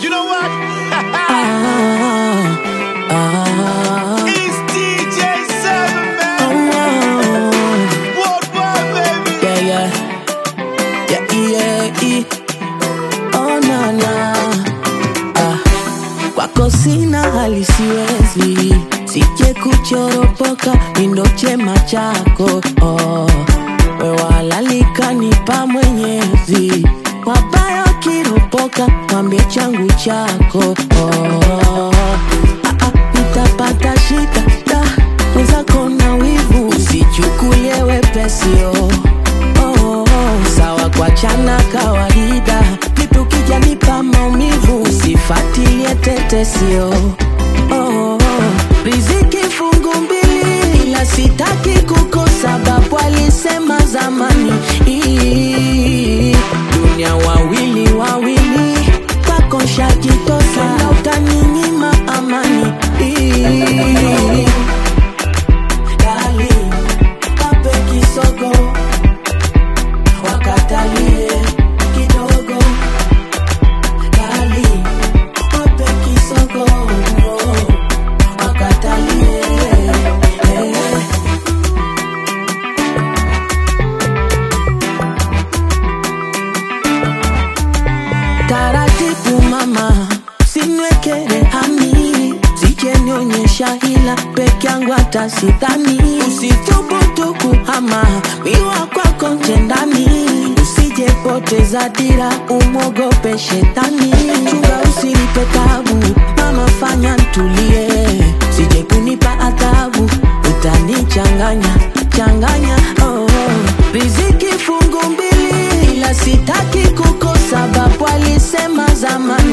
You know what? it's DJ Seven, man. Worldwide, baby. Yeah, yeah. Yeah, yeah, yeah. Oh, na, na. Ah. Kwako sina hali siwezi sije kuchoropoka mindo chema chako oh. we walalika nipa mwenyezi wabaya kiropoka mwambie changu chako oh. ah, ah, nitapata shida da mwenzako na wivu usichukulie wepesio oh, oh, sawa kwa chana kawaida vipi ukija nipa maumivu usifatilie tetesio oh, oh, riziki fungu mbili ila sitaki kukosa babu alisema zamani Ii, dunia wawili wawili kwako shajitosa na utaninyima amani Ii, Darling, wape kisogo wakatalie kidogo Darling, wape kisogo wakatalie eh. taratibu mama sinwekere hani sijenionyesha hila peke yangu hata sidhani usithubutu kuhama miwa kwako njendani usijepoteza dira umwogope shetani chunga usinipe tabu mama fanya ntulie sije kunipa adhabu utanichanganya changanya oh, oh. riziki fungu mbili ila sitaki kukosa babu alisema zamani